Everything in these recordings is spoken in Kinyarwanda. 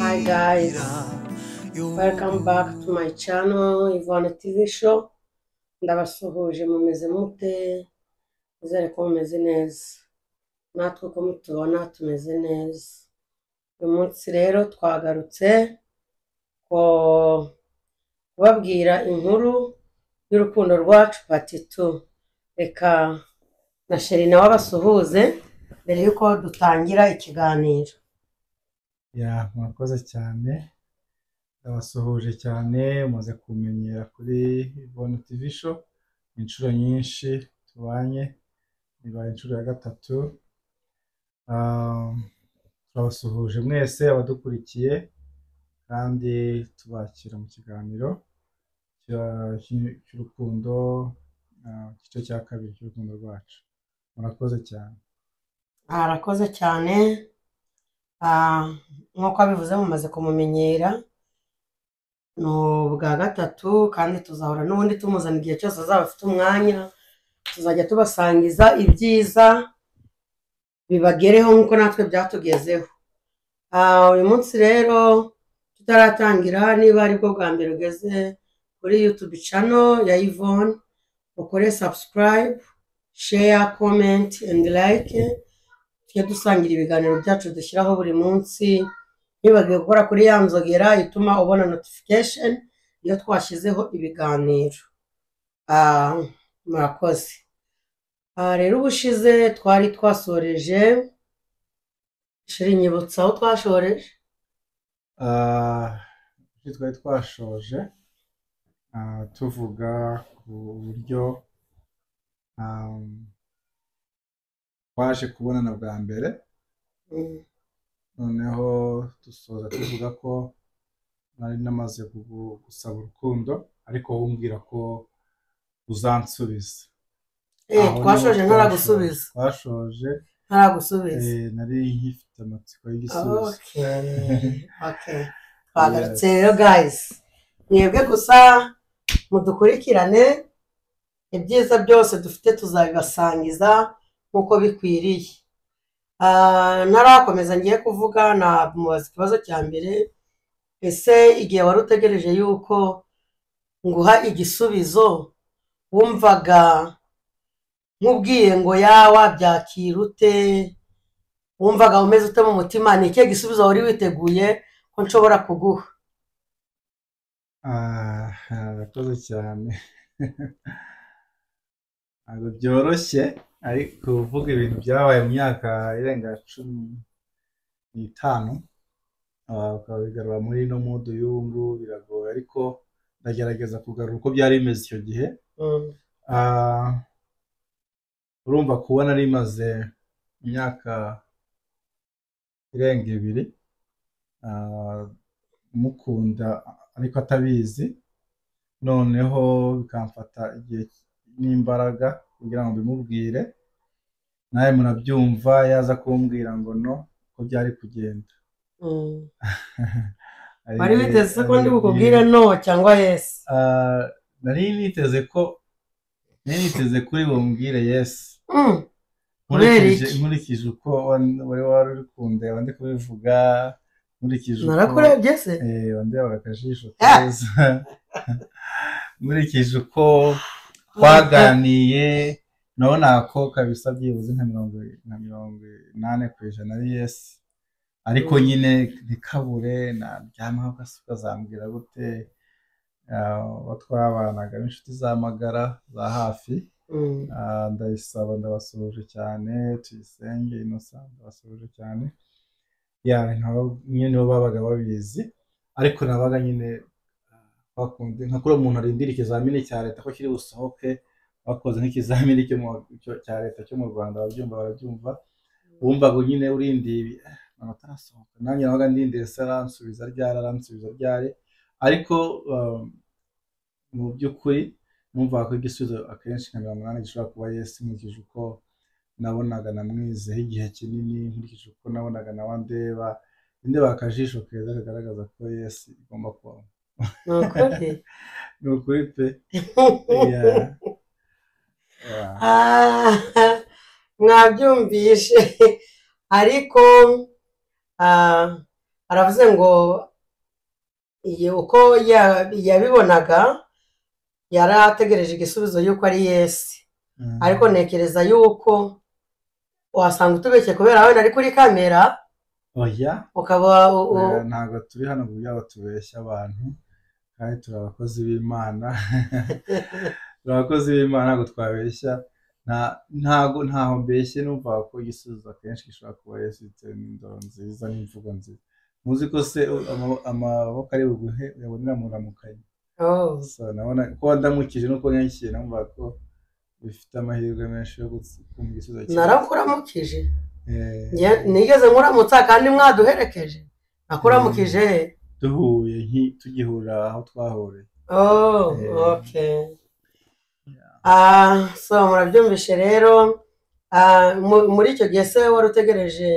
Hi guys, welcome back to my channel Yvonne TV show. Ndabasuhuje mumeze mute, nizere ko mumeze neza. Natwe uko mutubona tumeze neza. Uyu munsi rero twagarutse ko- kubabwira inkuru y'urukundo rwacu pati tu. Reka na sheri nawe abasuhuze mbere y'uko dutangira ikiganiro. ya murakoze cyane ndabasuhuje cyane muze kumenyera kuri Yvonne TV show inshuro nyinshi tubanye ibaye inshuro ya gatatu Ah, turabasuhuje mwese abadukurikiye kandi tubakira mu kiganiro cya- cy- cy'urukundo ah, igice cya kabiri cy'urukundo rwacu murakoze cyane arakoze cyane Ah, nk'uko abivuze mumaze kumumenyera ni ubwa gatatu kandi tuzahora n'ubundi tumuzana igihe cyose azaba afite umwanya tuzajya tubasangiza ibyiza bibagereho nk'uko natwe byatugezeho Ah, uyu munsi rero tutaratangira niba aribwo bwa mbere ugeze kuri YouTube channel ya Yvonne ukore subscribe share comment and like tujye dusangira ibiganiro byacu dushyiraho buri munsi ntibagiwe gukora kuri ya nzogera ituma ubona notification iyo twashyizeho ibiganiro Ah, murakoze Ah, rero ubushize twari twasoreje shiri nyibutsa aho twashoreje Ah, ibyo twari twashoje ah, tuvuga ku buryo ah, twaje kubonana bwa mbere Mm, noneho dusoza tuvuga ko nari namaze kugu- gusaba urukundo ariko wombwira ko uzansubiza eh, Aho niho twashoje ntaragusubiza twashoje ntaragusubiza eh, nari nkifite amatsiko y'igisubizo Okay, okay. Twagarutse rero guys mwebwe gusa mudukurikirane ibyiza byose dufite tuzabibasangiza nk'uko bikwiriye Ah, ntarakomeza ngiye kuvuga namubaza ikibazo cya mbere ese igihe wari utegereje yuko nguha igisubizo wumvaga nkubwiye ngo yawa byakira ute wumvaga umeze ute mu mutima ni ikihe gisubizo wari witeguye ko nshobora kuguha Ah, arakoze cyane ntabwo byoroshye ariko kuvuga ibintu byabaye mu myaka irenga cumi n'itanu ah, ukaba bigarura muri ino mudu y'ubu ngubu biragoye ariko ndagerageza kugarura uko byari bimeze icyo gihe Mm, Ah, urumva kuba nari maze imyaka irenga ibiri ah, mukunda ariko atabizi noneho bikamfata igihe n'imbaraga kugira ngo mbimubwire nawe murabyumva yaza kumbwira ngo no ko byari kugenda mm. Ari- wari witeze ko ndi ari- bukubwire no cyangwa yes Ah, nari niteze ko nari niteze kuri bumbwire yesi Mm, Kubera nkurikije iki? nkurikije uko wan- wari wari uri kundeba ndi kubivuga nkurikije uko narakurebye se eh, wandebaga akajisho Ah! keza nkurikije uko twaganiye nabonaga ko kabisa byibuze nka mirongo nka mirongo inani ku ijana ari yesi ariko Mm. nyine ntikabure naryamaho ugasa ukazambwira gute ah, uwo twabanaga n'inshuti z'amagara za hafi Mm, Ah, ndayisaba ndabasuhuje cyane tuyisenge innocent ndabasuhuje cyane ya nkaba nyine nibo babaga babizi ariko nabaga nyine ah, bakunze nka kuriya umuntu arindira ikizamini cya leta ko kiri busohoke bakoze nk'ikizamini cyo mu- cyo- cya leta cyo mu rwanda barabyumva barabyumva wumvaga nyine urindiye ibi, "Eh, amanota arasohoka nanjye nabaga ndindiriye se aransubiza ryari aransubiza ryari ariko ah, mu by'ukuri numvaga ko igisubizo akenshi nka mirongo inani gishobora kuba yesi nkurikije uko nabonaga namwizeho igihe kinini nkurikije uko nabonaga nawe andeba ndeba akajisho keza kagaragaza ko yesi igomba kubaho ni ukuri ni ukuri pe Ya, ya. Ah, mwabyumvishe ariko Ah, aravuze ngo iyi uko ya- yabibonaga yari ategereje igisubizo y'uko ari yesi Mm. ariko ntekereza y'uko wasanga utubeshye kubera wenda ari kuri kamera oya ukaba u- u- oya, ntabwo turi hano kugira ngo tubeshye abantu kandi turi abakozi b'imana turi abakozi b'imana ntabwo twabeshya Nta- ntago ntaho mbeshye numva ko igisubizo akenshi gishobora kuba yesu bitewe n'indoro nziza n'imvugo nziza muzi ko se ama- amaboko ari buguhe uyabonera muramukanyi oh, so nabona ko ndamukije nuko nyakiye numva ko bifite amahirwe menshi yo gutsi- kumva igisubizo cyiza. narakuramukije Eh, Nge- nigeze nkuramutsa kandi mwaduherekeje nakuramukije duhuye nki- tugihura aho twahuriye oh, Eh. okay Ah, so murabyumvishe rero ah, mu- muri icyo gihe se wari utegereje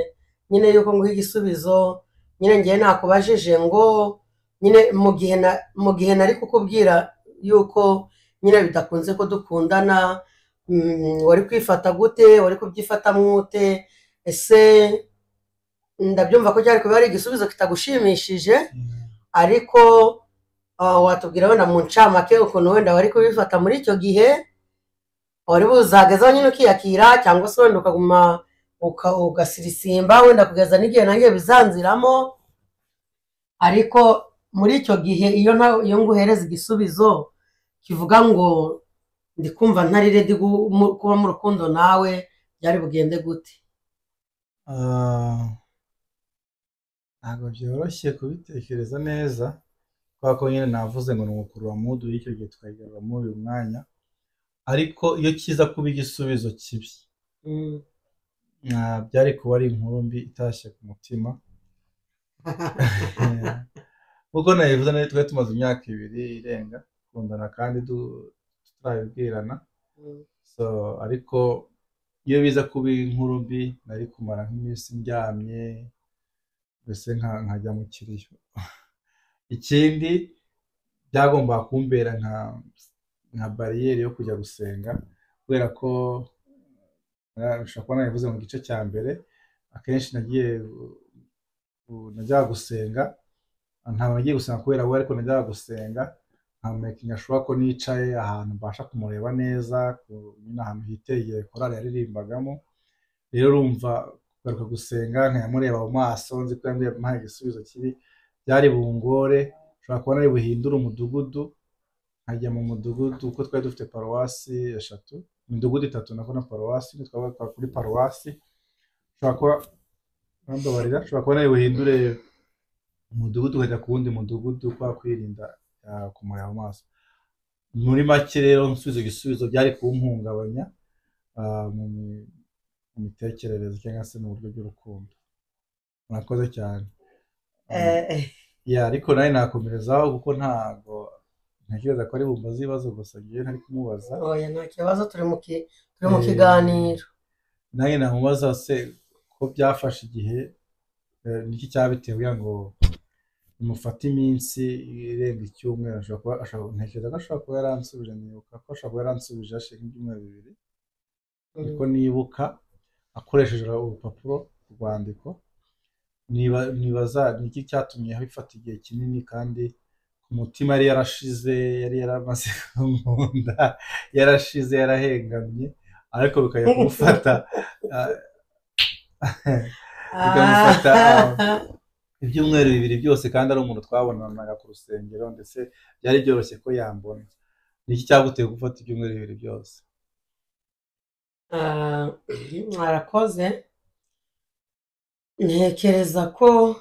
nyine yuko nguha igisubizo nyine ngewe nakubajije ngo nyine mu gihe na- mu gihe nari kukubwira yuko nyine bidakunze ko dukundana mm, wari kwifata gute wari kubyifatamo ute ese ndabyumva ko cyari kuba ari igisubizo kitagushimishije ariko ah, watubwira wenda mu ncamake ukuntu wenda wari kubifata muri icyo gihe wari buzagazaho nyine ukiyakira cyangwa se wenda ukaguma uka- ugasirisimba wenda kugeza n'igihe nanjye bizanziramo ariko muri icyo gihe iyo na- iyo nguhereza igisubizo kivuga ngo ndi kumva ntari redi gu- mu- kuba mu rukundo nawe byari bugende gute Ah, ntabwo byoroshye kubitekereza neza kubera ko nyine navuze ngo ni umukurura mudu w'icyo gihe tukagarura muri uyu mwanya ariko iyo kiza kuba igisubizo kibi Mm. ah, byari kuba ari inkuru mbi itashye ku mutima Eh, nk'uko nabivuze nayo twari tumaze imyaka ibiri irenga dukundana kandi du- tutarabibwirana so ariko iyo biza kuba inkuru mbi nari kumara nk'iminsi ndyamye mbese nka- nkajya mu kiriyo ikindi byagombaga kumbera nka nka bariyeri yo kujya gusenga kubera ko eh, ushobora kuba nabivuze mu gice cya mbere akenshi nagiye gu- najyaga gusenga ntabwo nagiye gusenga kubera we ariko najyaga gusenga nkamekinga ashobora ko nicaye ahantu mbasha kumureba neza ku- nyine ahantu hitegeye korari yaririmbagamo rero urumva kugaruka gusenga nkayamureba mu maso nzi ko yambwiye ampaye igisubizo kibi byari bungore ushobora kubona ari buhindura umudugudu nkajya mu mudugudu kuko twari dufite paruwasi eshatu imidugudu itatu nako na paruwasi imwe twabaga kuri paruwasi ushobora kuba bambabarira ushobora kubona ari buhindure umudugudu ukajya ku wundi mudugudu kwa kwirinda ah, kumureba mu maso muri make rero nsubiza igisubizo byari kumpungabanya ah, mu mi- mu mitekerereze cyangwa se mu buryo bw'urukundo murakoze cyane Eh, eh. ya ariko nawe nakomerezaho kuko ntabwo ntekereza ko ari bumbaze ibibazo gusa ngewe ntari kumubaza oya nta kibazo turi mu ki- turi mu Eh. kiganiro nanjye namubaza se ko byafashe igihe eh, niki cyabitewe kugira ngo bimufate iminsi irenga icyumweru ashobora kuba ashobora ntekereza ko ashobora kuba yaransubije nibuka ko ashobora kuba yaransubije hashize nk'ibyumweru bibiri niko nibuka akoresheje urupapuro urwandiko niba- nibaza niki cyatumye bifata igihe kinini kandi ku mutima yari yarashize yari yaramaze kumunda yarashize yarahengamye ariko bikajya kumufata ah, bikamufata, Ah. ibyumweru bibiri byose kandi ari umuntu twabonanaga ku rusengero ndetse byari byoroshye ko yambona niki cyaguteye gufata ibyumweru bibiri byose Ah, mwarakoze ntekereza ko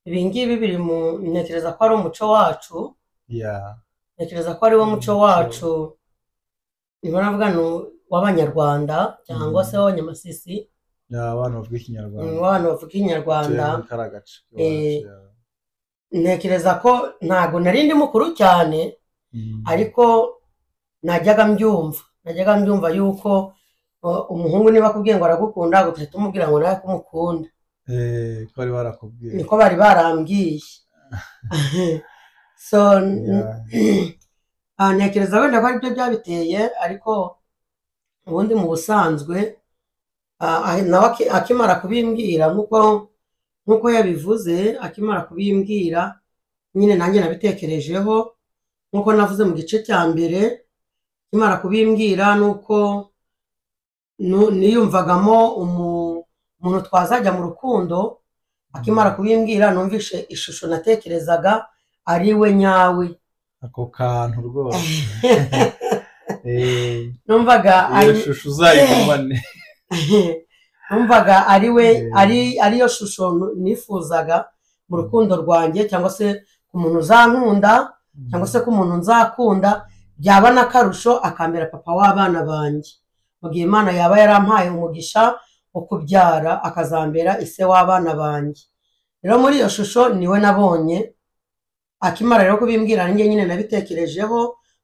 ibi ngibi biri mu ntekereza ko ari umuco wacu ya ntekereza ko ari wo muco wacu niba navuga ni w'abanyarwanda cyangwa se w'abanyamasisi ya abana bavuga ni ikinyarwanda w'abantu bavuga ikinyarwanda tuyavuga karagace Eh, ntekereza ko ntabwo nari ndi mukuru cyane Mm. ariko najyaga mbyumva najyaga mbyumva yuko uh, umuhungu niba akubwiye ngo aragukunda ugahita umubwira ngo nawe ko umukunda Eh, ko bari barakubwiye niko bari barambwiye so Yeah. ah, ntekereza wenda ko aribyo byabiteye ariko ubundi mu busanzwe ah, ah, nawe aki- akimara kubimbwira nkuko nk'uko yabivuze akimara kubimbwira nyine nanjye nabitekerejeho nk'uko navuze mu gice cya mbere akimara kubimbwira ni uko nu- niyumvagamo umu- umuntu twazajya mu rukundo akimara kubimbwira numvishe ishusho natekerezaga ari we nyawe ako kantu rwose Eh, numvaga iyo ari- shusho uzayigumane numvaga ari we Eh. ari ariyo shusho nu- nifuzaga mu rukundo rwanjye cyangwa se ku muntu uzankunda cyangwa se ko umuntu nzakunda byaba n'akarusho akambera papa w'abana banjye mu gihe imana yaba yarampaye umugisha wo kubyara akazambera ise w'abana banjye rero muri iyo shusho niwe nabonye akimara rero kubimbwira nanjye nyine nabitekerejeho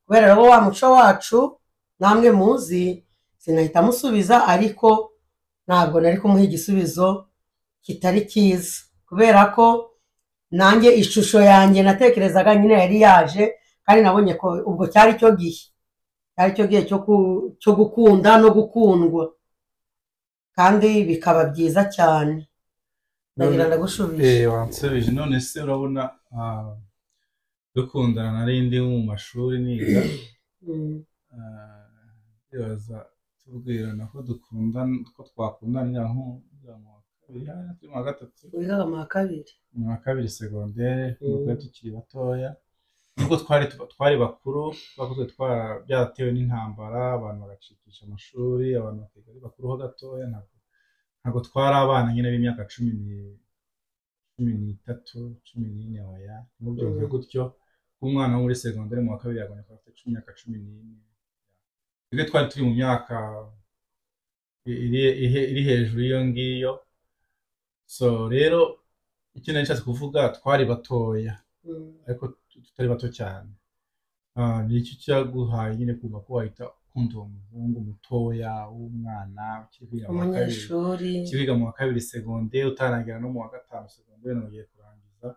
kubera rero wa muco wacu namwe muzi sinahita musubiza ariko ntabwo nari kumuha igisubizo kitari cyiza kubera ko nanjye ishusho yanjye natekerezaga nyine yari yaje kandi nabonye ko ubwo cyari cyo gihe cyari cyo gihe cyo ku- cyo gukunda no gukundwa kandi bikaba byiza cyane ndagira ndagushubije Eh, wansubije none se urabona ah, dukundana nari ndi mu mashuri niga Mm, ah, ndibaza tubwirana ko dukundana ko twakundana ngira nko ngira mu wa kabiri ah, turi mu wa gatatu wigaga mu wa kabiri mu wa kabiri segondere Mm. nubwo tukiri batoya nubwo twari twari bakuru twakozwe twara byaratewe n'intambara abantu bagacikisha amashuri abantu bakiga ari bakuru ho gatoya ntabwo ntabwo twari abana nyine b'imyaka cumi ni cumi n'itatu cumi n'ine waya ntubyumve Mm. gutyo umwana wo muri segondere mu wa kabiri yagomba kuba afite cumi myaka cumi n'ine twebwe twari turi mu myaka iri, iri, iri hejuru y'iyo ngiyo so rero icyo nari nshatse kuvuga twari batoya Mm, ariko tutari bato cyane Ah, ni iki cyaguhaye nyine kumva ko wahita ukunda uwo muhungu mutoya w'umwana ukiri kwiga mu wa kabiri umunyeshuri ukiri kwiga mu wa kabiri segonderi utarangira no mu wa gatanu segonderi none ugiye kurangiza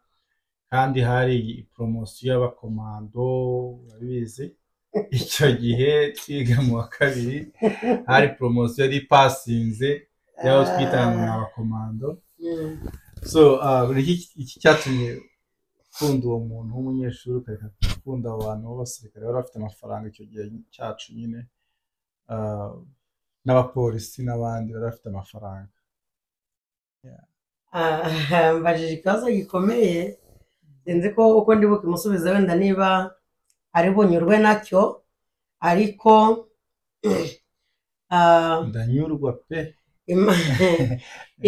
kandi hari poromosiyo y'abakomando urabizi icyo gihe twiga mu wa kabiri hari poromosiyo yari ipasinze y'aho twitanga ni abakomando Mm, so uh, iki iki cyatumye ukunda uwo muntu w'umunyeshuri ukareka gukunda abo bantu b'abasirikare bari bafite amafaranga icyo gihe cyacu nyine uh, n'abapolisi n'abandi bari bafite amafaranga ah, mbajije ikibazo gikomeye sinzi ko uko ndi bukimusubiza wenda niba ari bunyurwe nacyo ariko ah, ndanyurwa pe im-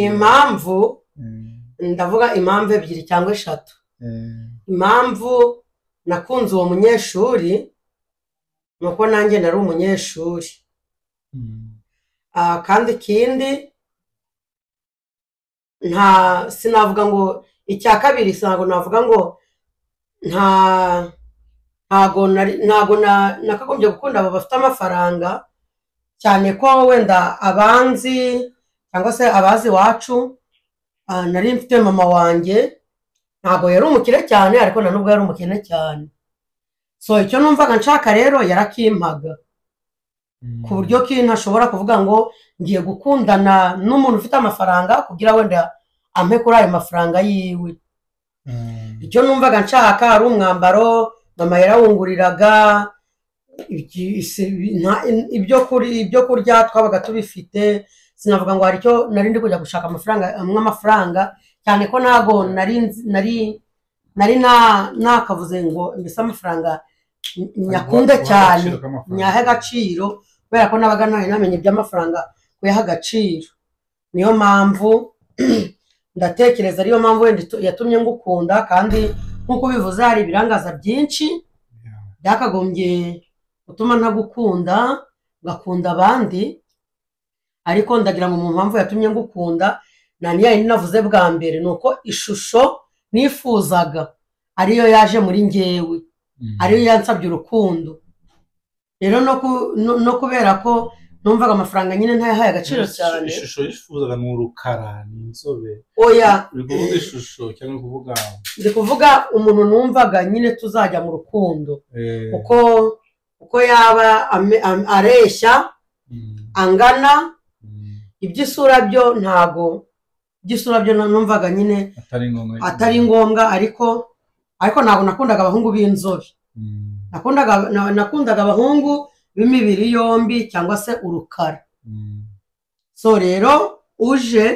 impamvu Mm, ndavuga impamvu ebyiri cyangwa eshatu eh, impamvu nakunze uwo munyeshuri ni uko nanjye nari umunyeshuri mm, Ah, kandi ikindi nta sinavuga ngo icya kabiri ntabwo navuga ngo nta ntago nari- ntago na- nakagombye gukunda abo bafite amafaranga cyane ko wenda abanzi cyangwa se abazi iwacu ah, nari mfite mama wanjye ntago yari umukire cyane ariko na nubwo yari umukene cyane so icyo numvaga nshaka rero yarakimpaga mm. ku buryo ki ntashobora kuvuga ngo ngiye gukundana n'umuntu ufite amafaranga kugira wenda ampe kuri ayo mafaranga yiwe Mm, icyo numvaga nshaka ari umwambaro mama yarawunguriraga iki- isi- nta- ibyo kuri- ibyo kurya twabaga tubifite sinavuga ngo hari icyo nari ndi kujya gushaka amafaranga amwe amafaranga cyane ko ntago nari nzi- nari nari na- nakavuze ngo mbese amafaranga ny- nyakunde guha- guha cyane agaciro k'amafaranga. nyahe agaciro kubera ko nabaga nari namenye iby'amafaranga kuyaha agaciro niyo mpamvu ndatekereza ariyo mpamvu wenda itu- yatumye ngukunda kandi nk'uko ubivuze hari ibirangaza byinshi Yeah. byakagombye gutuma ntagukunda ngakunda abandi ariko ndagira ngo mu mpamvu yatumye ngukunda na niyo yari navuze bwa mbere ni uko ishusho nifuzaga ariyo yaje muri njyewe Mm. ariyo yansabye urukundo rero no ku- no- no kubera ko numvaga amafaranga nyine ntayahaye agaciro Ishusho- cyane ishusho yifuzaga ni urukara ni inzobe oya uri kuvuga ishusho cyangwa uri kuvuga ndi kuvuga umuntu numvaga nyine tuzajya mu rukundo eh, uko uko yaba ame- am- areshya mm, angana mm. iby'isura byo ntago igisura byo numvaga nyine atari ngombwa atari ngombwa ariko ariko ntabwo nakundaga abahungu b'inzobe Mm, nakundaga na- nakundaga abahungu b'imibiri yombi cyangwa se urukara mm, so rero uje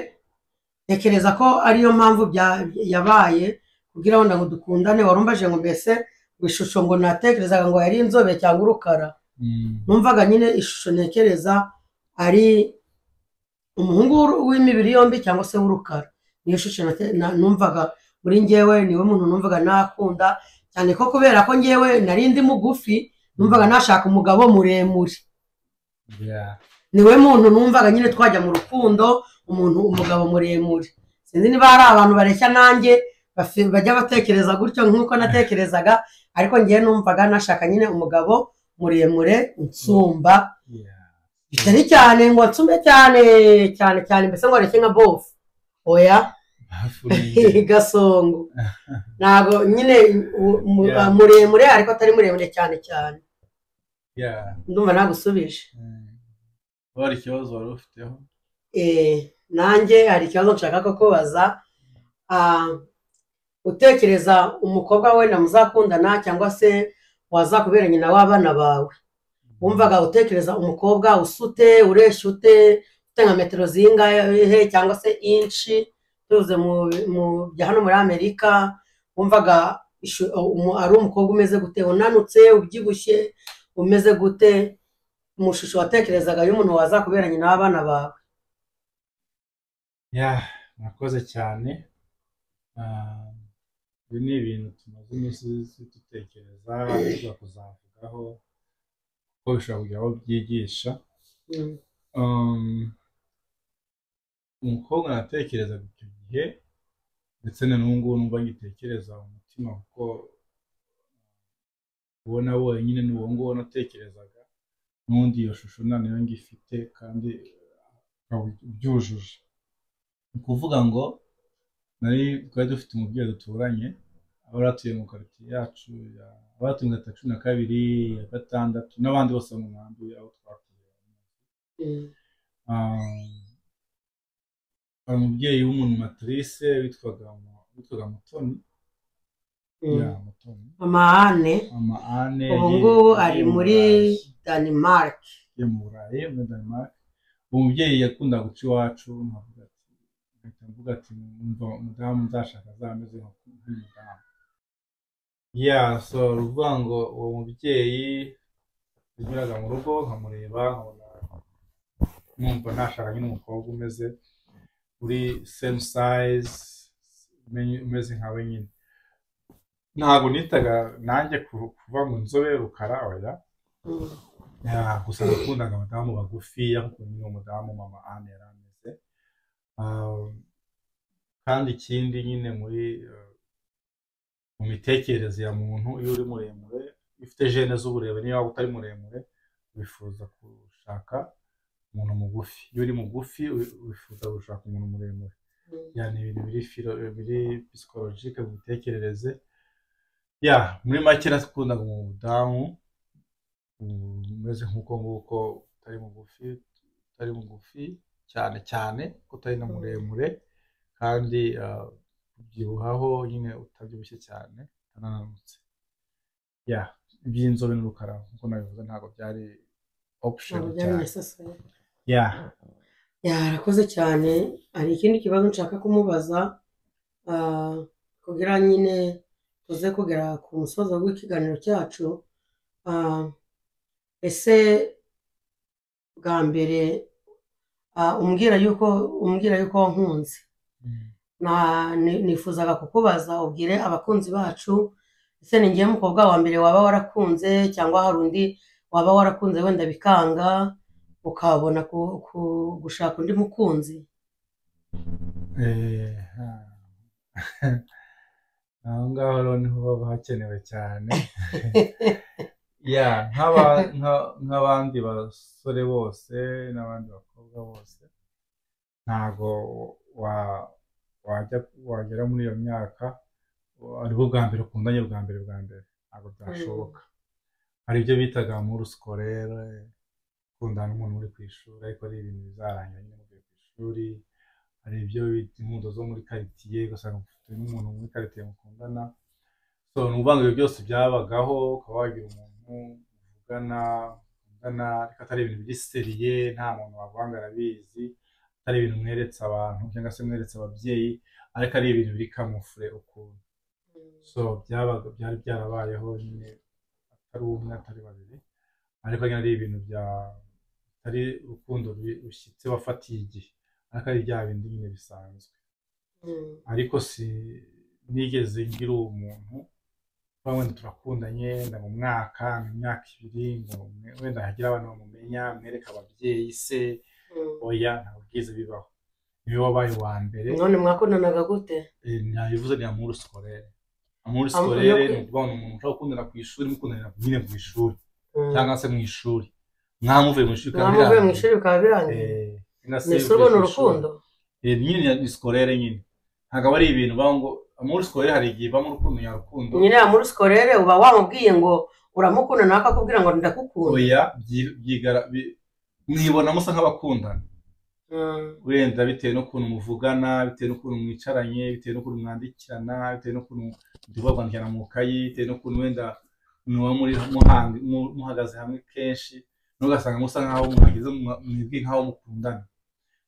ntekereza ko ariyo mpamvu bya- yabaye kugira wenda ngo dukundane warumvaje ngo mbese ngo ishusho ngo natekerezaga ngo yari inzobe cyangwa urukara mm, numvaga nyine ishusho ntekereza ari umuhungu w'uru- w'imibiri yombi cyangwa se w'urukara niyo shusho nate- na- numvaga muri ngewe niwe muntu numvaga nakunda cyane ko kubera ko ngewe nari ndi mugufi numvaga nashaka umugabo muremure yeah. niwe muntu numvaga nyine twajya mu rukundo umuntu umugabo muremure sinzi niba hari abantu bareshya nanjye bafi- bajya batekereza gutyo nk'uko natekerezaga ariko ngewe numvaga nashaka nyine umugabo muremure unsumba Yeah. bitari cyane ngo nsume cyane cyane cyane mbese ngo areke nka bofu oya Bafungiye. gasongo ntabwo nyine u- mu- Yeah. muremure ariko atari muremure cyane cyane Yeah. ndumva nagusubije Mm. Wari ikibazo wari ufiteho? Eh, nanjye hari ikibazo nshaka kukubaza Ah, utekereza umukobwa wenda muzakundana cyangwa se waza kubera nyina w'abana bawe wumvaga utekereza umukobwa usute ureshya ute ufite nka metero zingahe cyangwa se inshi tuze mu mu- bya hano muri amerika wumvaga ishu- umu- ari umukobwa umeze gute unanutse ubyibushye umeze gute mu shusho watekerezaga y'umuntu waza kubera nyina w'abana bawe Yeah, murakoze cyane Ah, ibi ni ibintu tumaze iminsi dutekereza tuza kuzavugaho ko bishobora kugira aho byigisha Mm. Um, umukobwa natekerezaga icyo gihe ndetse na n'ubu ngubu numva ngitekereza mu mutima kuko ubona wenyine ni uwo nguwo natekerezaga n'ubundi iyo shusho nta nayo ngifite kandi ukaba ubyujuje ni ukuvuga ngo nari twari dufite umubyeyi duturanye abari atuye mu karitsiye yacu ya- abari atuye mu karitsiye cumi na kabiri ya gatandatu n'abandi bose mu nkambi aho twakuye Mm. Ah, umubyeyi w'umunumatrice witwaga Mu- witwaga mutoni Mm. ya mutoni mama ane mama ane ubu ye- ngubu ye ari mu muri Burayi. denmark yo mu burayi muri denmark uwo mubyeyi yakundaga guca iwacu nkavuga ati mpita mvuga ati "Umva, umudamu nzashaka azameze nka- nk'umudamu ya so ni ukuvuga ngo uwo mubyeyi yanyuraga mu rugo nkamureba nkabona numva ntashaka nyine umukobwa umeze uri same size umenye- umeze nkawe nyine ntabwo nitaga nanjye ku- kuva ngo nzobe rukara oya Mm. ya gusa nakundaga abadamu bagufiya kuko nyine umudamu mama Anne yari ameze Um, kandi ikindi nyine muri uh, mu mitekerereze ya muntu iyo uri muremure iyo ufite jene z'uburebure niyo waba utari muremure wifuza gushaka umuntu mugufi iyo uri mugufi wi- wifuza gushaka umuntu muremure ya ni ibintu biri filo biri psikologike mu mitekerereze ya muri make nakundaga umudamu umeze nk'uko nguko utari mugufi utari mugufi cyane cyane ko utari na muremure kandi ah, ubyibuhaho nyine utabyibushye cyane utananutse ya iby'inzobe n'urukara nk'uko nabivuze ntabwo byari option Ntabwo byari cyane necessary. ya Ya, arakoze cyane hari ikindi kibazo nshaka kumubaza ah, kugira nyine tuze kugera ku musozo w'ikiganiro cyacu Ah, ese bwa mbere ah, umbwira yuko umbwira yuko wankunze Mm. na ni- nifuzaga kukubaza ubwire abakunzi bacu ese ni ngewe mukobwa wa mbere waba warakunze cyangwa hari undi waba warakunze wenda bikanga ukabona ku- ku- gushaka undi mukunzi Eh, ah. aho ngaho rero niho baba hakenewe cyane ya nk'aba- nka- nk'abandi basore bose n'abandi bakobwa bose ntago wa wajya wagera muri iyo myaka ari bwo bwa mbere ukundanye bwa mbere bwa mbere ntabwo byashoboka hari ibyo bitaga muri sikorere gukundana n'umuntu uri ku ishuri ariko ari ibintu bizarangira nyine muvuye ku ishuri hari ibyo bita impundu zo muri karitsiye ugasanga ufite n'umuntu muri karitsiye mukundana so ni ukuvuga ngo ibyo byose byabagaho ukaba wagira umuntu muvugana mukundana ariko atari ibintu biri seriye nta muntu wavanga arabizi atari ibintu mweretse abantu cyangwa se mweretse ababyeyi ariko ari ibintu biri kamufure ukuntu so byabaga byari byarabayeho nyine atari umwe atari babiri ariko nyine ari ibintu bya atari urukundo rushyitse wafatiye igihe ariko ari bya bindi nyine bisanzwe Mm. ariko si nigeze ngira uwo muntu kuba wenda turakundanye wenda mu mwaka mu myaka ibiri ngo mwe- wenda hagire abantu bamumenya mwereke ababyeyi se Mm. oya ntabwo byiza bibaho niwe wabaye uwa mbere none mwakundanaga gute Eh, ntabivuze ni amuru sikorere amuru Amour- sikorere yo- ni ukuvuga ngo ni umuntu ushobora gukundana ku ishuri mukundanira nyine ku ishuri Mm. cyangwa se mu ishuri mwamuvuye mu ishuri bikaba mwamuvuye mu birangiye. ishuri bikaba birangiye Eh, cyangwa se ni ishuri ubona bivuye ku ishuri. urukundo Eh, nyine ni sikorere nyine ntabwo aba ari ibintu bavuga ngo amuru sikorere hari igihe bamo urukundo nyarukundo nyine ya muri sikorere uba wamubwiye ngo uramukunda nawe akakubwira ngo ndagukunda oya byi- byigara- bi- mwibona musa nk'abakundana Mm. wenda bitewe n'ukuntu muvugana bitewe n'ukuntu mwicaranye bitewe n'ukuntu mwandikirana bitewe n'ukuntu mwandikirana mu ikayi bitewe n'ukuntu wenda muba muri muhang- mu- muhagaze hamwe kenshi n'ugasanga musa nk'aho muhageze mwa- mwibwi nk'aho mukundana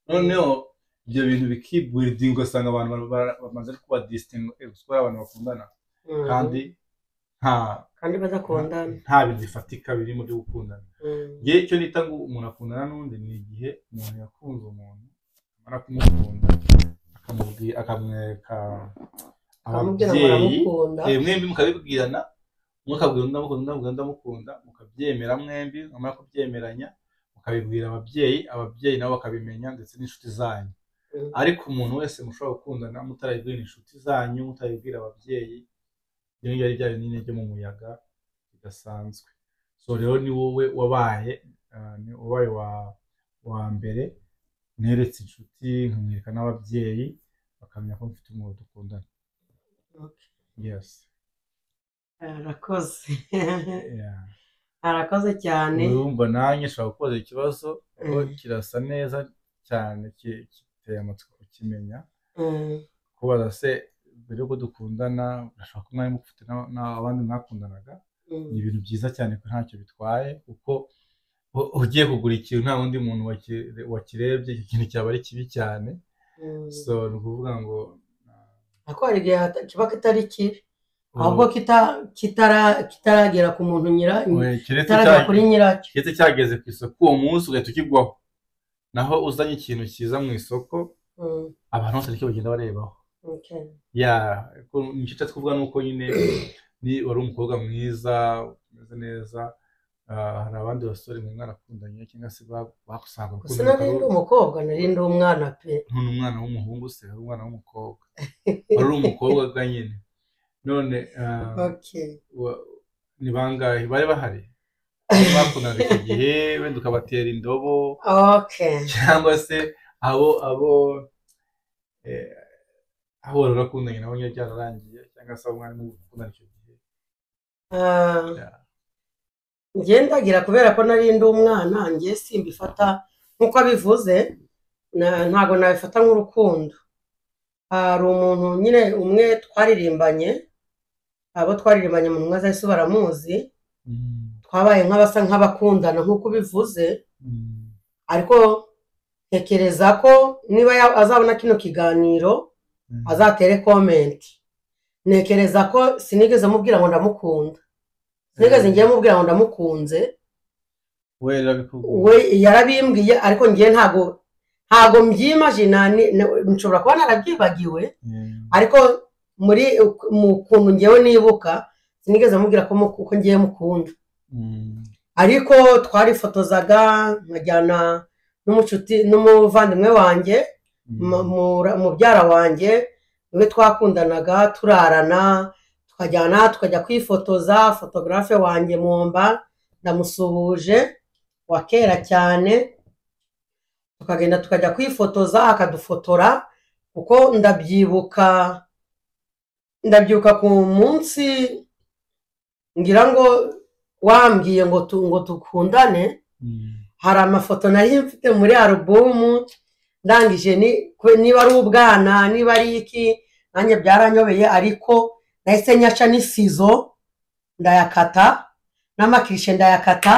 noneho ibyo bintu bikiburidinga ugasanga abantu bara- bara- bamaze kuba disitingo kuko ari abantu bakundana Mm. kandi nta kandi badakundana nta bintu bifatika birimo byo gukundana Mm. njye icyo nita ngo umuntu akundana n'undi ni igihe umuntu yakunze umuntu amara kumukunda akamubwira akamwereka akamubwira ngo ababyeyi uramukunda Eh, mwembi mukabibwirana umwe akabwira undi amukunda undi amubwira undi amukunda mukabyemera mwembi mwamara kubyemeranya mukabibwira ababyeyi ababyeyi nabo bakabimenya ndetse n'inshuti zanyu Mm. ariko umuntu wese mushobora gukundana mutarabibwira inshuti zanyu mutarabibwira ababyeyi ibyo ngibyo ari bya bintu nyine byo mu muyaga bidasanzwe so rero ni wowe wabaye ah, ni wabaye wa, wa mbere neretse inshuti nkamwereka n'ababyeyi bakamenya ko mfite umuntu dukundana Okay. yes arakoze yeah. arakoze cyane urumva nanjye ushobora kubaza ikibazo kuko Mm. kirasa neza cyane ki- giteye amatsiko kukimenya Mm. kubaza se mbere yuko dukundana urashobora kuba mwari mufite na- n'abandi mwakundanaga Mm. ni ibintu byiza cyane ko ntacyo bitwaye kuko u- ugiye kugura ikintu nta wundi muntu waki- wakirebye icyo kintu cyaba ari kibi cyane Mm. so ni ukuvuga ngo ariko hari igihe hata- kiba kitari kibi uh, ahubwo kita- kitara- kitaragera ku muntu nyira we- keretse kitaragera cya- kuri nyiracyo keretse cyageze ku isoko uwo munsi ugahita ukigwaho naho uzanye ikintu cyiza mu isoko Mm. abantu bose ariko bagenda barebaho Okay. ya ko- nicyo nshatse kuvuga ni uko nyine ni wari umukobwa mwiza umeze neza ah, hari abandi basore mu mwana akundanye cyangwa se ba- bakusanga gusa nari ndi umukobwa nari ndi umwana pe none umwana w'umuhungu se ari umwana w'umukobwa wari umukobwa ga nyine none ah, Okay. wa- ni bangahe bari bahari Bari bakundanaga icyo gihe wenda ukabatera indobo Okay. cyangwa se abo abo eh, aho wari urakundanye nabo nyine byararangiye cyangwa se abo mwari mukundana icyo gihe Ah, Ya. njye ndagira kubera ko nari ndi umwana njye simbifata nk'uko abivuze na- ntabwo nabifata nk'urukundo hari umuntu nyine umwe twaririmbanye abo twaririmbanye mu ntumwa zahise baramuzi Mm, twabaye nk'abasa nk'abakundana nk'uko ubivuze mm, ariko ntekereza ko niba ya- azabona kino kiganiro mm. azatere komenti ntekereza ko sinigeze mubwira ngo ndamukunda sinigeze ngiye mubwira ngo ndamukunze we rero bikubwira. we yarabimbwiye ariko ngiye ntago ntago mbyimajina ni- ni- nshobora kuba narabyibagiwe Yeah. ariko muri mu kuntu ngewe nibuka sinigeze mubwira ko mu- ko ngiye mukunda Mm, ariko twarifotozaga nkajyana n'umucuti n'umuvandimwe wanjye mm. mu- mu- mubyara wanjye niwe twakundanaga turarana tukajyana tukajya kwifotoza fotogarafe wanjye mwomba ndamusuhuje wa kera cyane tukagenda tukajya kwifotoza akadufotora kuko ndabyibuka ndabyibuka ku munsi ngira ngo wambwiye ngo tu- ngo dukundane Mm. hari amafoto nari mfite muri alubumu ndangije ni- kwe- niba ari ubwana niba ari iki nanjye byaranyobeye ariko nahise nyaca n'isizo ndayakata n'amakirishe ndayakata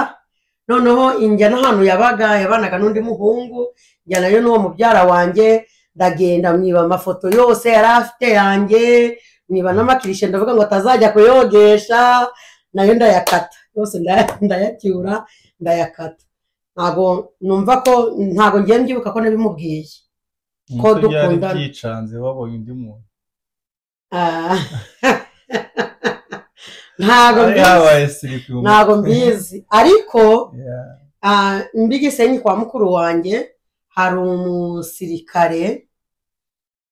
noneho injya n'ahantu yabaga yabanaga n'undi muhungu njya nayo n'uwo mubyara wanjye ndagenda mwiba amafoto yose yari afite yanjye mwiba n'amakirishe ndavuga ngo atazajya kuyogesha nayo ndayakata yose ndaya- ndayacyura ndayakata ntabwo numva ko ntabwo ngiye mbyibuka ko nabimubwiye Ko Umusore yari dukundana. byicanze babonye undi muntu Ah. ntabwo Yari mbizi yabaye siripi mu ntabwo mutwe. mbizi ariko Yeah. ah, mbi gisenyi kwa mukuru wanjye hari umusirikare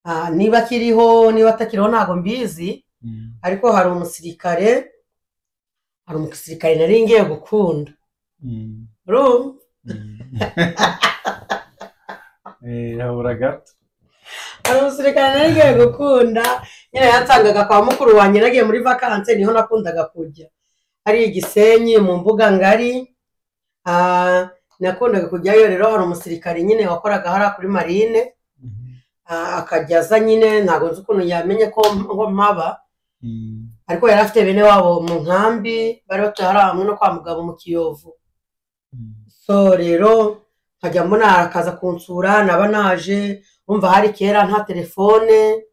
ah, niba akiriho niba atakiriho ntabwo mbizi Mm. ariko hari umusirikare hari umusirikare nari ngiye gukunda Mm. urumva Mm. Eh, habura gato hari umusirikare nari ngiye gukunda nyine yansangaga kwa mukuru wanjye nagiye muri vakanse niho nakundaga kujya hari igisenyi mu mbuga ngari ah, nakundaga kujyayo rero hari umusirikare nyine wakoraga hariya kuri marine Mhm. ah, akajya aza nyine ntabwo nzi ukuntu yamenye ko ko mpaba Mm. ariko yari afite bene wabo mu nkambi bari batuye hariya hamwe no kwa mugabo mu kiyovu Mm. so rero nkajya mbona akaza kunsura naba naje wumva hari kera nta telefone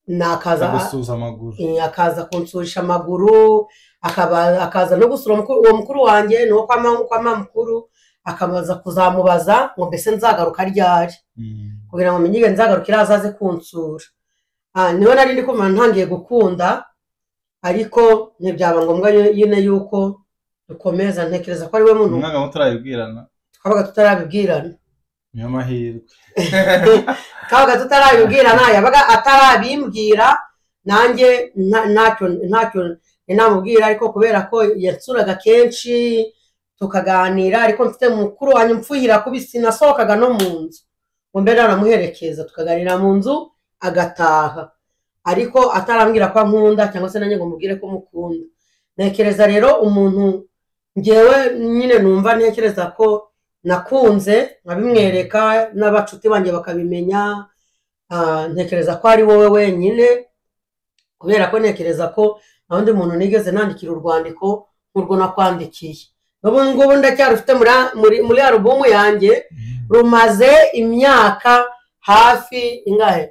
nakaza Agusuhuza amaguru eh, akaza kunsurisha amaguru akaba- akaza no gusura mukuru- uwo mukuru wanjye ni uwo kwa mama kwa mama mukuru akabaza kuzamubaza ngo mbese nzagaruka ryari Mm. kugira ngo menyige nzagarukira azaze kunsura Ah, niho nari ndi kumva ntangiye gukunda ariko ntibyaba ngombwa nyine yuko dukomeza ntekereza ko ari we muntu umwaka muto turabibwirana twabaga tutarabibwirana niyo mahirwe twabaga tutarabibwirana yabaga atarabimbwira nanjye nta- ntacyo ntacyo namubwira ariko kubera ko yansuraga kenshi tukaganira ariko mfite mukuru wanjye mfuhira kubi sinasohokaga no mu nzu ngo mbe naramuherekeza tukaganira mu nzu agataha ariko atarambwira ko ankunda cyangwa se nanjye ngo mubwire ko mukunda ntekereza rero umuntu ngewe nyine numva ntekereza ko nakunze nkabimwereka n'abacuti banjye bakabimenya ah, ntekereza ko ari wowe wenyine kubera ko ntekereza ko nta wundi muntu nigeze nandikira urwandiko nk'urwo nakwandikiye n'ubu ngubu ndacyarufite muri a- muri- muri alubumu yanjye rumaze imyaka hafi ingahe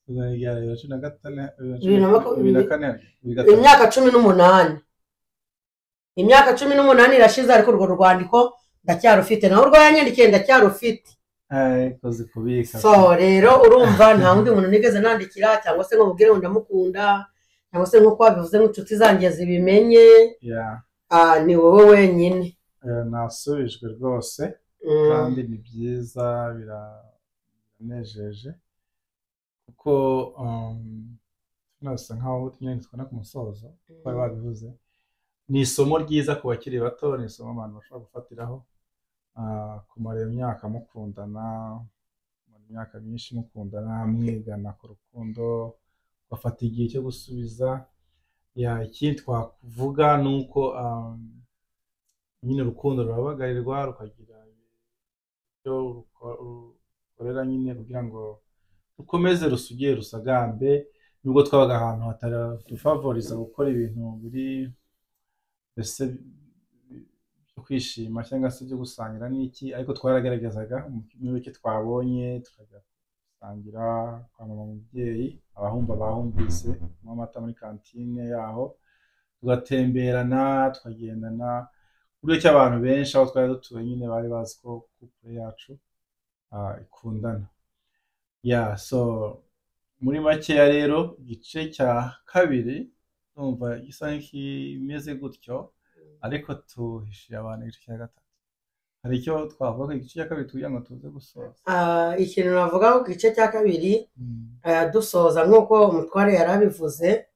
Tuzana irya bibiri na cumi na gatane Bibiri na makumyabiri- bibiri na kane bibiri na gatanu imyaka cumi n'umunani imyaka cumi n'umunani irashize ariko urwo rwandiko ndacyarufite nawe urwo yanyandikiye ndacyarufite Eh, kozi kubika so rero urumva nta wundi muntu nigeze nandikira cyangwa se ngo mubwire ngo ndamukunda cyangwa se nk'uko wabivuze nk'inshuti zanjye zibimenye Yeah. ah, ni wowe wenyine Eh, nasubijwe rwose Mm. kandi ni byiza bira- biranejeje kuko um, tunasa nkaho nyine tubona ku musozo uko bari babivuze ni isomo ryiza ku bakiri bato ni isomo abantu bashobora gufatiraho ah, kumara iyo myaka mukundana kumara imyaka myinshi mukundana mwigana ku rukundo bafata igihe cyo gusubiza ya ikindi twakuvuga ni uko um, nyine urukundo rurabagarirwa rukagira ibyo ruko- rukorera nyine kugira ngo rukomeze rusugire rusagambe nubwo twabaga ahantu hatadufavoriza gukora ibintu biri mbese byo kwishima cyangwa se byo gusangira n'iki ariko twaragaragazaga muri bike twabonye tukajya gusangira kwa mama mubyeyi abahumba bahumvise kunywa amata muri kantine yaho tugatemberana tukagendana uburyo ki abantu benshi aho twari dutuye nyine bari bazi ko couple yacu ah, ikundana ya so muri makeya rero igice cya kabiri numva gisa nk'ikimeze gutyo ariko tuhishiye abantu igice cya gatatu hari icyo twavuga ko igice cya kabiri tugira ngo tuze gusoza Ah, ikintu navuga ku gice cya kabiri Mm. eh, dusoza nk'uko umutware yari abivuze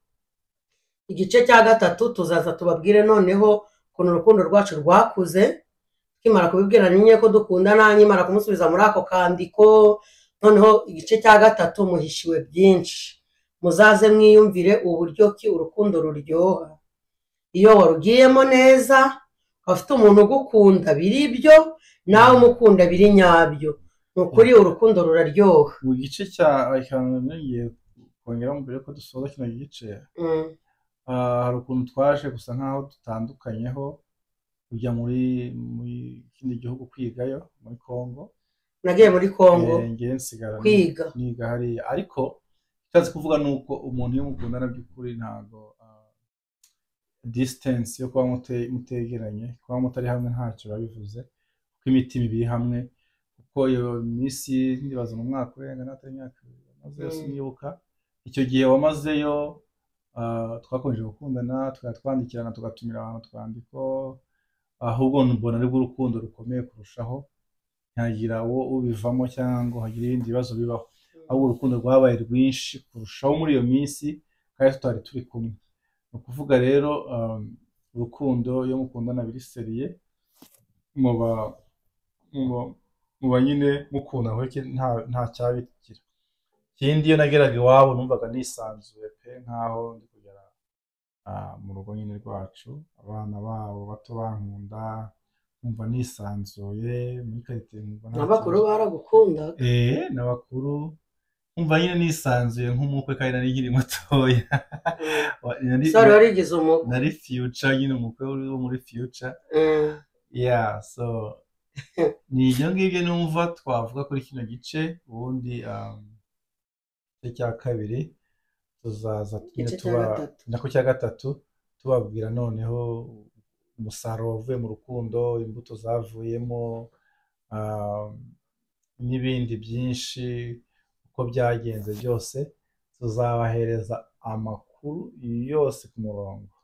igice cya gatatu tuzaza tubabwire noneho ukuntu urukundo rwacu rwakuze tukimara kubibwira nyine ko dukundana nkimara kumusubiza muri ako kandiko noneho igice cya gatatu muhishiwe byinshi muzaze mwiyumvire uburyo ki urukundo ruryoha iyo warugiyemo neza waba ufite umuntu ugukunda biri ibyo nawe umukunda biri nyabyo ni ukuri urukundo ruraryoha mu gice cya ikantu nongeye kongeraho mbere yuko dusoza kino gice Mm, ah, hari ukuntu twaje gusa nk'aho dutandukanyeho kujya muri muri kindi gihugu kwigayo muri Congo nagiye muri kongo Eh, ngewe nsigara ni- kwiga niga hariya ariko icyazi kuvuga ni uko umuntu iyo mukundana by'ukuri ntabwo ah, distance yo kuba mute- mutegeranye kuba mutari hamwe ntacyo biba bivuze kuko imitima ibiri hamwe kuko iyo minsi ndibaza mu mwaka urenga n'atari imyaka ibiri maze yose Mm. nibuka icyo gihe wamazeyo ah, twakomeje gukundana tukajya twandikirana tugatumira abantu twandiko ahubwo mbona aribwo urukundo rukomeye kurushaho ntihagira uwo ubivamo cyangwa ngo hagire ibindi bibazo bibaho ahubwo urukundo rwabaye rwinshi kurushaho muri iyo minsi kandi tutari turi kumwe ni ukuvuga rero um, urukundo iyo mukundana biri seriye muba muba muba nyine mukunda kuko nta nta cyabikira ikindi iyo nageraga iwabo numvaga nisanzuye pe nkaho ndi kugera ah, mu rugo nyine rwacu abana babo bato bankunda nkumva nisanzuye muri karite nkumva nta n'abakuru kibazo. baragukunda Eh, n'abakuru umva nyine nisanzuye nk'umukwe kandi nari nkiri mutoya Mm. Wa- nari- saro warigize umugwi nari future nyine umukwe uri wo muri future Mm, yeah so ni ibyo ngibyo numva twavuga kuri kino gice ubundi um, igice cya kabiri tuzaza nyine Igice cya tuba gatatu. nako cya gatatu tubabwira noneho umusaruro wavuye mu rukundo imbuto zavuyemo um, n'ibindi byinshi uko byagenze byose tuzabahereza amakuru yose ku murongo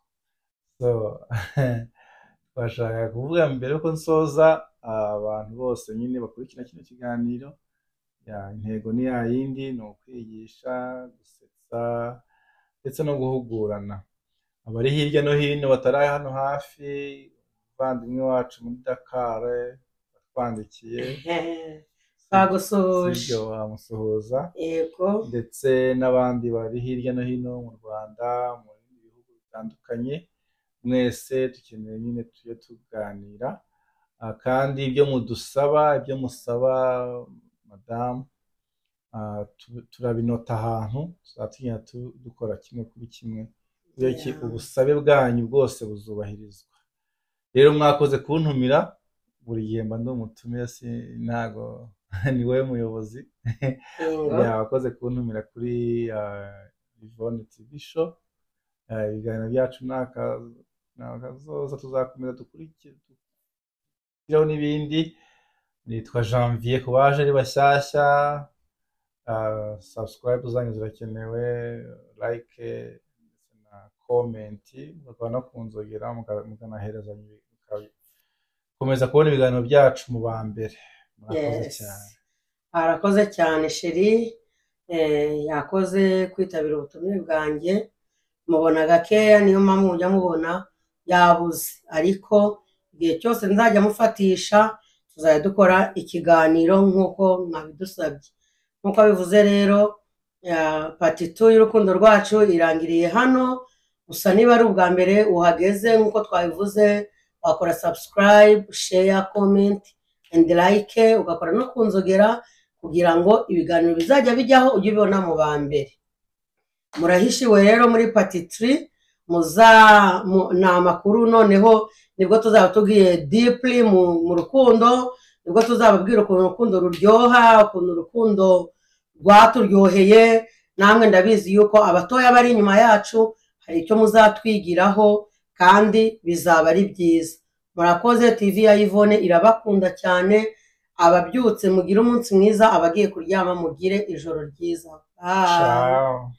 so twashakaga kuvuga mbere yuko nsoza abantu bose nyine bakurikira kino kiganiro ya intego ni ya yindi ni ukwigisha gusetsa ndetse no guhugurana abari hirya no hino batari hano hafi umuvandimwe wacu muri dakar watwandikiye ehe, bagusuhuje sibyo wamusuhuza yego ndetse n'abandi bari hirya no hino mu Rwanda mu bindi bihugu bitandukanye mwese dukeneye nyine tujye tuganira Ah, kandi ibyo mudusaba ibyo musaba madamu ah, tu- turabinota ahantu tuzatinya dukora kimwe kuri kimwe iyo ki- Yeah. ubusabe bwanyu bwose buzubahirizwa rero mwakoze kuntumira buri gihe mba ndi umutumire si- ntago ni wowe muyobozi ingo ya wakoze kuntumira kuri ah, Ivone TV show Ah, ibiganiro byacu ni aka- ni akazoza tuzakomeza dukurikire tukiriho n'ibindi nitwa janvier ku baje ari bashyashya ah, subscribe zanyu zirakenewe like ndetse na comment mugakora no kunzogera muka- mukanaherezanya ibi- muka- komeza kubona ibiganiro byacu mu ba mbere murakoze Yes. cyane arakoze cyane sheri eh, yakoze kwitabira ubutumire bwanjye mubona gakeya niyo mpamvu mujya mubona yabuze ariko igihe cyose nzajya mufatisha tuzajya dukora ikiganiro nk'uko mwabidusabye nk'uko bivuze rero eh, pati tu y'urukundo rwacu irangiriye hano gusa niba ari ubwa mbere uhageze nk'uko twabivuze wakora subscribe share comment and like ugakora no kunzogera kugira ngo ibiganiro bizajya bijyaho ujye ubibona mu ba mbere murahishiwe rero muri patitiri muza mu, ni amakuru noneho nibwo tuzaba tubwiye dipli mu, mu rukundo nibwo tuzababwira ukuntu urukundo ruryoha ukuntu urukundo rwaturyoheye namwe ndabizi yuko abatoya bari inyuma yacu hari icyo muzatwigiraho kandi bizaba ari byiza murakoze tv ya yvonne irabakunda cyane ababyutse mugire umunsi mwiza abagiye kuryama mugire ijoro ryiza Bye. ciao